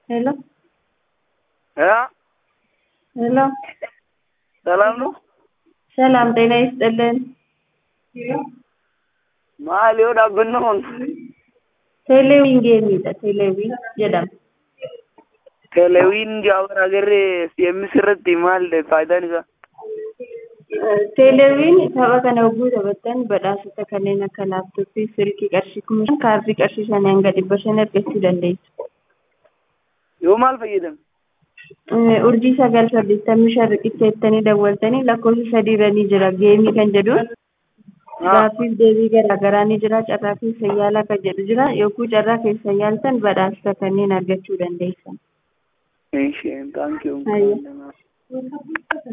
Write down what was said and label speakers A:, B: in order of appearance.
A: ሄሎ
B: እ
A: ሄሎ
B: ሰላም ነው?
A: ሰላም ጤና ይስጥልን።
B: maal yoo dhaabbanna kun
A: Teeleewwiin geemiidha. Teeleewwiin jedhama.
B: telewiin jaawar agarree si'emmis irratti maal faayidaan isaa?
A: Teeleewwiin tapha kana yogguu taphattan badhaasota kanneen akka laaptooppii, silkii qarshii kuma shan kaardii qarshii shanii hanga dhibba shan argachuu dandeessu.
B: yoo maal fayyadame?
A: Urjii sagal saddeettamii shan riqicha jettanii dawwaltanii lakkoofsa sadii irra ni jira. Geemii kan jedhuun gaaffiif deebii garaagaraa ni jira. Carraa keessa yaalaa kan jedhu jira. Yogguu carraa keessa yaaltan badhaasota kanneen argachuu dandeessan.
B: Isheen taankii
A: Ayya.